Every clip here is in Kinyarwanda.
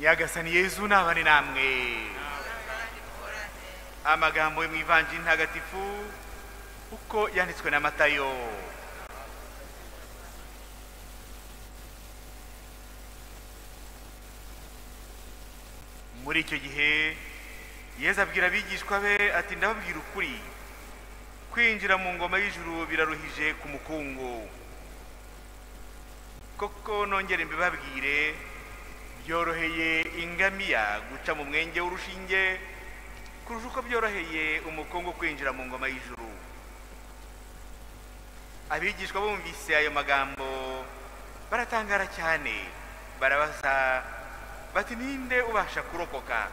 nyagasani yezu nabane namwe amagambo yo mu ivanjiri ntagatifu uko yanditswe na matayo muri icyo gihe yezu abwira abigishwa be ati ndababwira ukuri kwinjira mu ngoma y'ijuru biraruhije ku mukungu koko nongere mbibabwire byoroheye ingamiya guca mu mwenge w'urushinge kurusha uko byoroheye umukungu kwinjira mu ngoma y'ijuru abigishwa bumvise ayo magambo baratangara cyane barabaza bati ninde ubasha kurokoka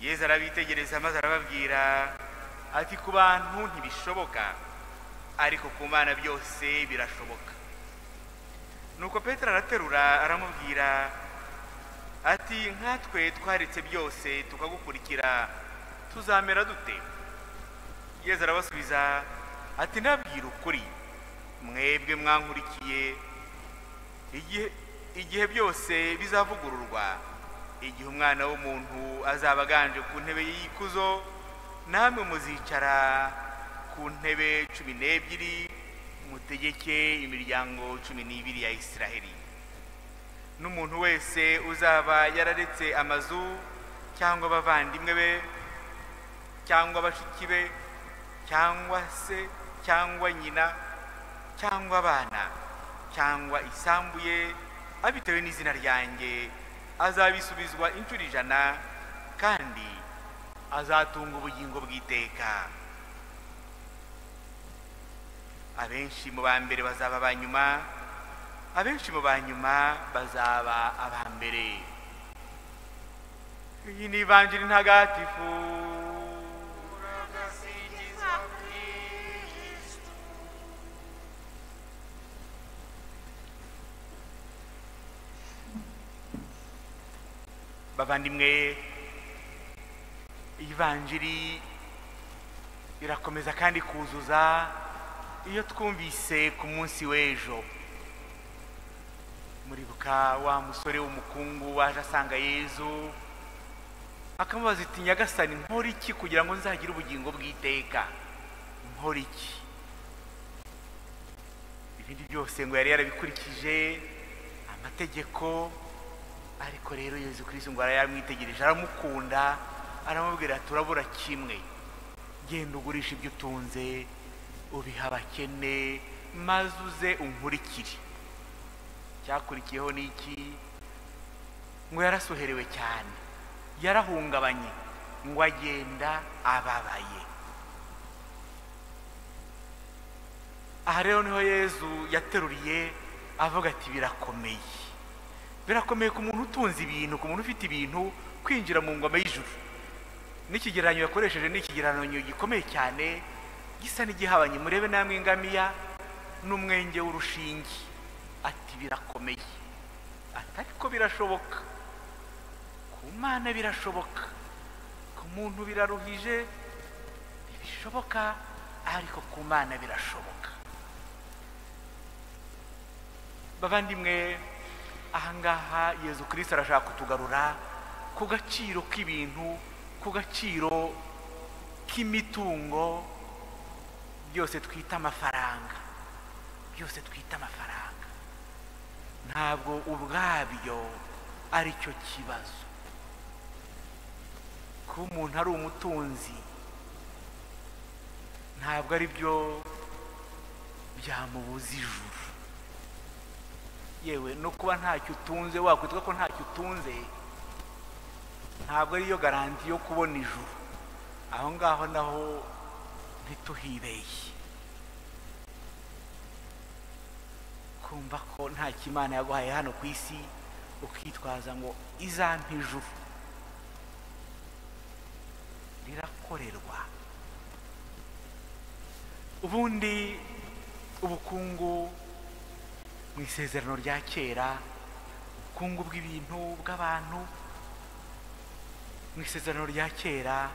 yezu arabitegereza maze arababwira ati ku bantu ntibishoboka ariko ku mana byose birashoboka nuko petero araterura aramubwira ati nkatwe twaretse byose tukagukurikira tuzamera dute yezu arabasubiza ati nabwira ukuri mwebwe mwankurikiye igihe igihe byose bizavugururwa igihe umwana w'umuntu azaba aganje ku ntebe y'ikuzo namwe muzicara ku ntebe cumi n'ebyiri mutegeke imiryango cumi n'ibiri ya isiraheli n'umuntu wese uzaba yararetse amazu cyangwa abavandimwe be cyangwa bashiki be cyangwa se cyangwa nyina cyangwa abana cyangwa isambu ye abitewe n'izina ryanjye azabisubizwa inshuro ijana kandi azatunga ubugingo bw'iteka abenshi mu ba mbere bazaba aba nyuma abenshi mu ba nyuma bazaba aba mbere iyi ni ivanjiri ntagatifu bavandimwe ivanjiri irakomeza kandi kuzuza iyo twumvise ku munsi w'ejo muribuka wa musore w'umukungu waje asanga yezu akamubaza iti nyagasani nkora iki kugira ngo nzagire ubugingo bw'iteka nkora iki ibindi byose ngo yari yarabikurikije amategeko ariko rero yezu kirisi ngo yaramwitegereje aramukunda aramubwira turabura kimwe genda ugurisha ibyo utunze ubiha abakene maze uze unkurikire icyakurikiyeho ni iki ngo yarasoherewe cyane yarahungabanye ngo agenda ababaye aha rero niho yezu yateruriye avuga ati birakomeye birakomeye ku muntu utunze ibintu ku muntu ufite ibintu kwinjira mu ngoma y'ijuru n'ikigereranyo yakoresheje ni ikigereranyo gikomeye cyane gisa n'igihabanye murebe namwe ingamiya n'umwenge w'urushinge ati birakomeye ati ariko birashoboka ku mana birashoboka ku muntu biraruhije ntibishoboka ariko ku mana birashoboka bavandimwe ahangaha yezu kirisita arashaka kutugarura ku gaciro k'ibintu ku gaciro k'imitungo byose twita amafaranga byose twita amafaranga ntabwo ubwabyo ari cyo kibazo kuba umuntu ari umutunzi ntabwo ari byo byamubuza ijuru yewe no kuba ntacyo utunze wakwitwa ko ntacyo utunze ntabwo ariyo garanti yo kubona ijuru aho ngaho naho ntituhibeye kumva ko nta kimana yaguhaye hano ku isi ukitwaza ngo izampa ijuru rirakorerwa ubundi ubukungu mu isezerano rya kera ubukungu bw'ibintu bw'abantu mu isezerano rya kera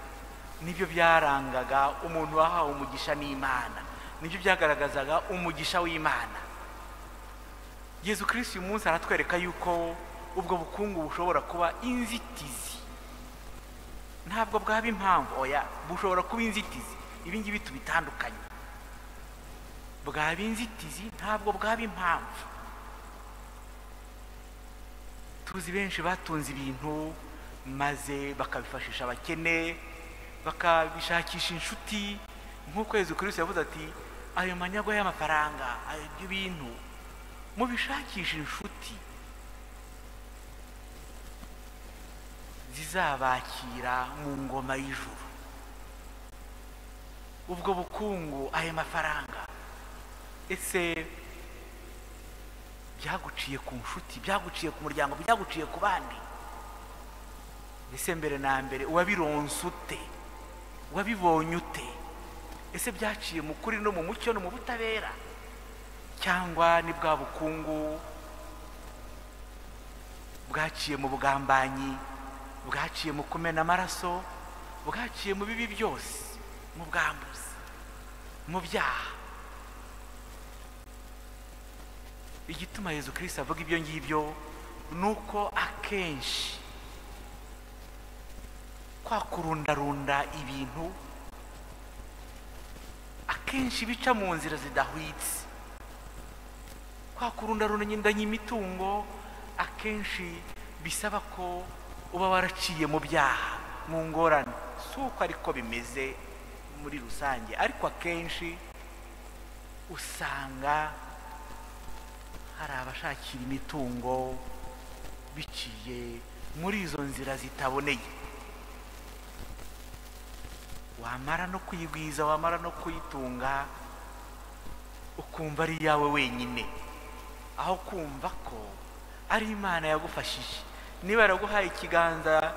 nibyo byarangaga umuntu wahawe umugisha n'imana nibyo byagaragazaga umugisha w'imana yezu kirisi uyu munsi aratwereka yuko ubwo bukungu bushobora kuba inzitizi ntabwo bwaba impamvu oya bushobora kuba inzitizi ibi ngibi tubitandukanye bwaba inzitizi ntabwo bwaba impamvu tuzi benshi batunze ibintu maze bakabifashisha abakene bakabishakisha inshuti nk'uko yezu kirisi yavuze ati ayo manyagwa y'amafaranga ayo byo bintu mubishakisha inshuti zizabakira mu ngoma y'ijuru ubwo bukungu ayo mafaranga ese byaguciye ku nshuti byaguciye ku muryango byaguciye ku bandi ese mbere na mbere uwabironse ute wabibonye ute ese byaciye mu kuri no mu mucyo no mu butabera cyangwa ni bwa bukungu bwaciye mu bugambanyi bwaciye mu kumena amaraso bwaciye mu bibi byose mu bwambuzi mu byaha igituma yezu kirisita avuga ibyo ngibyo ni uko akenshi kwa kurundarunda ibintu akenshi bica mu nzira zidahwitse kwa kurundarunda nyindanye imitungo akenshi bisaba ko uba waraciye mu byaha mu ngorane si uko ariko bimeze muri rusange ariko akenshi usanga hari abashakira imitungo biciye muri izo nzira zitaboneye wamara no kuyigwiza wamara no kuyitunga ukumva ari iyawe wenyine aho kumva ko ari imana yagufashije niba yaraguhaye ikiganza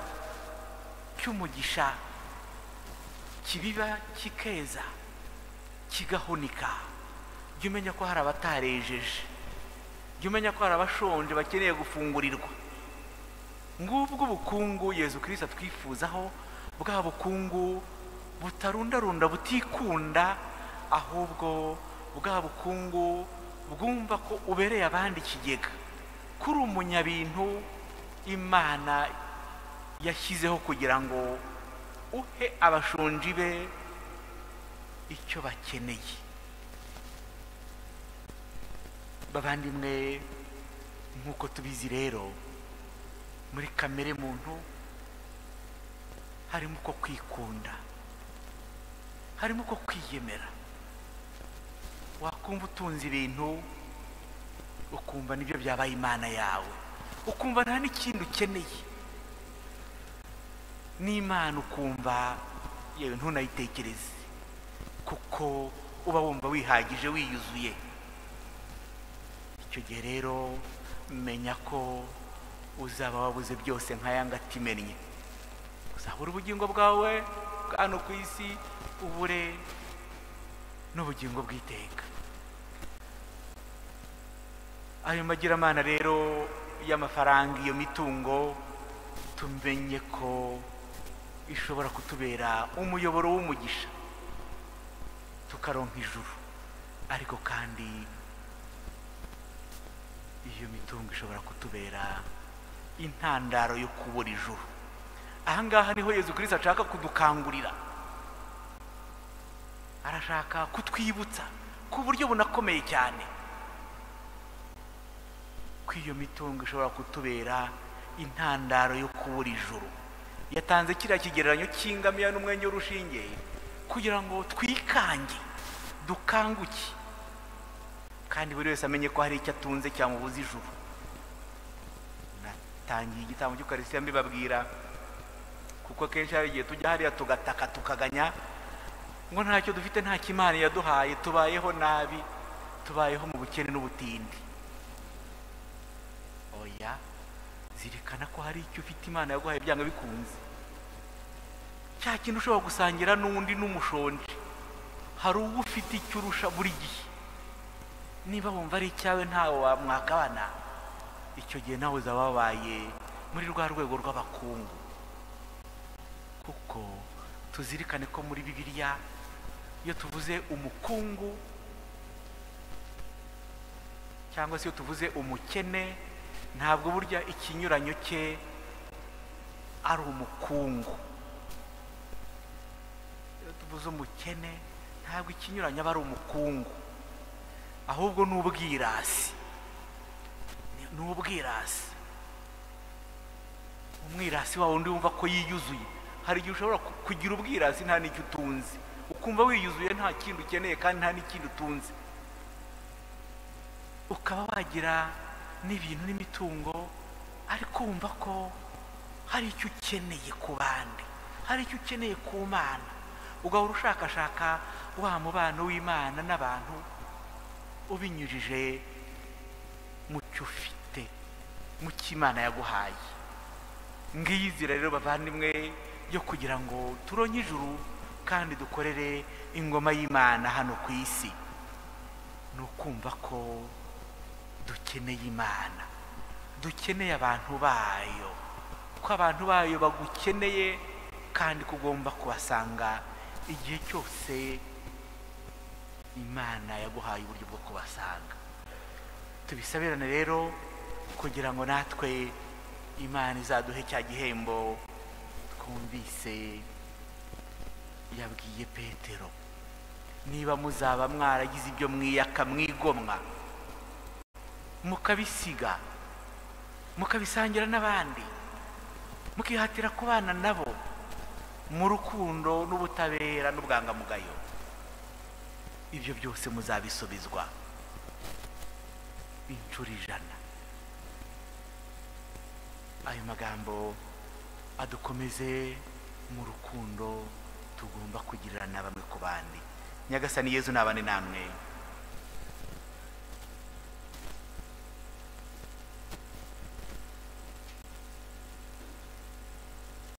cy'umugisha kibiba kikeza kigahunika jya umenya ko hari abatarejeje jya umenya ko hari abashonje bakeneye gufungurirwa ngubwo ubukungu yezu kirisita twifuzaho bwa bukungu butarundarunda butikunda ahubwo bwa bukungu bwumva ko ubereye abandi ikigega kuri umunyabintu imana yashyizeho kugira ngo uhe abashonji be icyo bakeneye bavandimwe nk'uko tubizi rero muri kamere muntu harimo uko kwikunda harimo uko kwiyemera wakumva utunze ibintu ukumva nibyo byabaye imana yawe ukumva nta n'ikindi ukeneye n'imana ukumva yewe ntunayitekereze kuko uba wumva wihagije wiyuzuye icyo gihe rero menya ko uzaba wabuze byose nk'ayanga atimennye uzabura ubugingo bwawe bwa hano ku isi ubure n'ubugingo bw'iteka ayo magiramana rero y'amafaranga iyo mitungo tumenye ko ishobora kutubera umuyoboro w'umugisha tukaronka ijuru ariko kandi iyo mitungo ishobora kutubera intandaro yo kubura ijuru ahangaha niho yezu kirisita ashaka kudukangurira arashaka kutwibutsa ku buryo bunakomeye cyane ko iyo mitungo ishobora kutubera intandaro yo kubura ijuru yatanze kiriya kigereranyo cy'ingamiya n'umwenge w'urushinge kugira ngo twikange dukanguke kandi buri wese amenye ko hari icyo atunze cyamubuza ijuru natangiye igitambo cy'ukarisitiya mbibabwira kuko kenshi hari igihe tujya hariya tugataka tukaganya ngo ntacyo dufite nta kimana yaduhaye tubayeho nabi tubayeho mu bukene n'ubutindi oya zirikana ko hari icyo ufite imana yaguhaye byanga bikunze cya kintu ushobora gusangira n'undi n'umushonje hari uwo ufite icyo urusha buri gihe niba wumva ari icyawe ntawe wamwagabana icyo gihe nawe uzaba wabaye muri rwa rwego rw'abakungu kuko tuzirikane ko muri bibiliya iyo tuvuze umukungu cyangwa se iyo tuvuze umukene ntabwo burya ikinyuranyo cye ari umukungu iyo tuvuze umukene ntabwo ikinyuranyo aba ari umukungu ahubwo ni ubwirasi ni ubwirasi umwirasi wawe undi wumva ko yiyuzuye hari igihe ushobora ku- kugira ubwirasi nta n'icyo utunze ukumva wiyuzuye nta kindi ukeneye kandi nta n'ikindi utunze ukaba wagira n'ibintu n'imitungo ariko wumva ko hari icyo ukeneye ku bandi hari icyo ukeneye ku mana ugahora ushakashaka wa mubano w'imana n'abantu ubinyujije mu cyo ufite mu cyo imana yaguhaye ngiyi inzira rero bavandimwe yo kugira ngo turonke ijuru kandi dukorere ingoma y'imana hano ku isi ni ukumva ko dukeneye imana dukeneye abantu bayo ko abantu bayo bagukeneye kandi ko ugomba kubasanga igihe cyose imana yaguhaye uburyo bwo kubasanga tubisabirane rero kugira ngo natwe imana izaduhe cya gihembo twumvise yabwiye petero niba muzaba mwaragize ibyo mwiyaka mwigomwa mukabisiga mukabisangira n'abandi mukihatira kubana nabo mu rukundo n'ubutabera n'ubwangamugayo ibyo byose muzabisubizwa inshuro ijana ayo magambo adukomeze mu rukundo tugomba kugirira na bamwe ku bandi nyagasani yezu nabane namwe